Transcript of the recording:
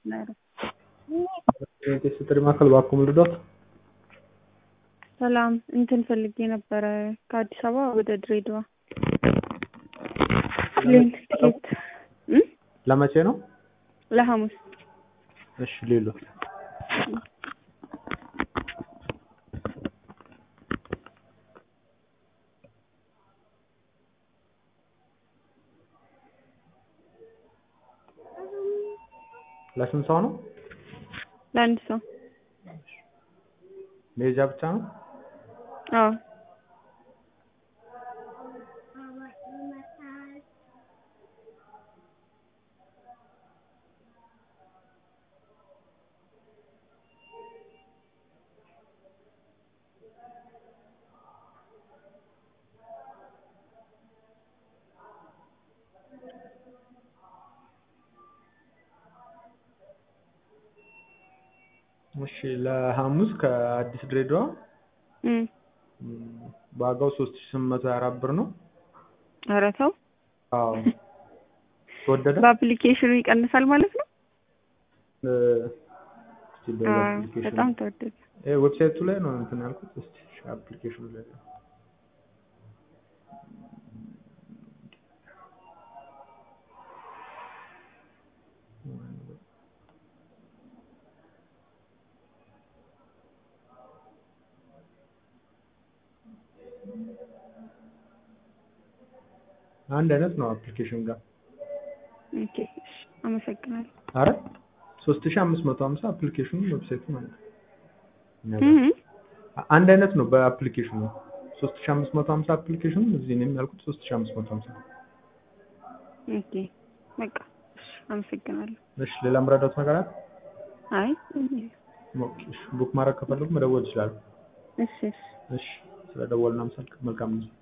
ነው። ስትሪ ማዕከል እባክዎ ልርዳዎት? ሰላም እንትን ፈልጌ ነበረ ከአዲስ አበባ ወደ ድሬዳዋ ፕሌን ትኬት እ ለመቼ ነው? ለሐሙስ እሺ ሌሎ ለስንት ሰው ነው? ለአንድ ሰው መሄጃ ብቻ ነው? አዎ እሺ ለሐሙስ ከአዲስ ድሬዳዋ እ ዋጋው ሶስት ሺህ ስምንት መቶ ሀያ አራት ብር ነው። ኧረ ተው አዎ ተወደደ? በአፕሊኬሽኑ ይቀንሳል ማለት ነው? እ እስቲ አዎ በአፕሊኬሽኑ በጣም ተወደደ። እ ዌብሳይቱ ላይ ነው እንትን ያልኩት። እስቲ እሺ አፕሊኬሽኑ ላይ ነው። አንድ አይነት ነው አፕሊኬሽን ጋር ኦኬ እሺ አመሰግናለሁ። አረ 3550 አፕሊኬሽኑ ዌብሳይቱ ማለት ነው። እኛ እ ጋር እ አንድ አይነት ነው በአፕሊኬሽኑ 3550 አፕሊኬሽኑ እዚህ እኔም ያልኩት 3550 ኦኬ በቃ እሺ አመሰግናለሁ። እሺ ሌላ ምረዳት ነገር አለ? አይ ኦኬ እሺ ቡክ ማድረግ ከፈለጉ መደወል ይችላሉ። እሺ እሺ እሺ ስለደወልን አመሰግናለሁ። መልካም ነው።